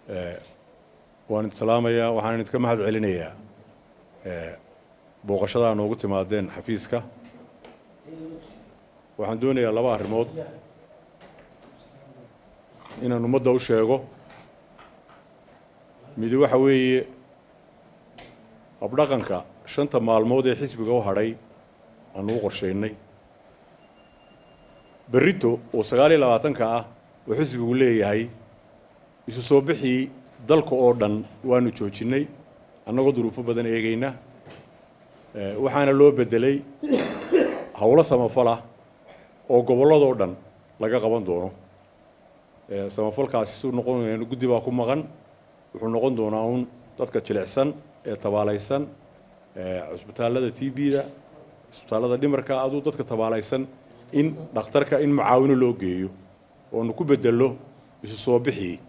waan idin salaamayaa waxaan idinka mahad celinayaa booqashadaa noogu timaadeen xafiiska waxaan doonayaa laba arrimood inaan ummadda u sheego midi waxa weeye habdhaqanka shanta maalmood ee xisbiga u hadhay aanu u qorshaynay berrito oo sagaal iyo labaatanka ah oo xisbigu leeyahay isu soo bixii dalka oo dhan waanu joojinnay annagoo duruufo badan eegayna waxaana loo beddelay howlo samafala oo gobolladoo dhan laga qaban doono samafalkaasi suu noqon guddi baa ku maqan wuxuu noqon doonaa uun dadka jilicsan ee tabaalaysan cusbitaallada t b-da cusbitaallada dhimarka aduu dadka tabaalaysan in dhakhtarka in mucaawino loo geeyo oonu ku bedelo isu soo bixii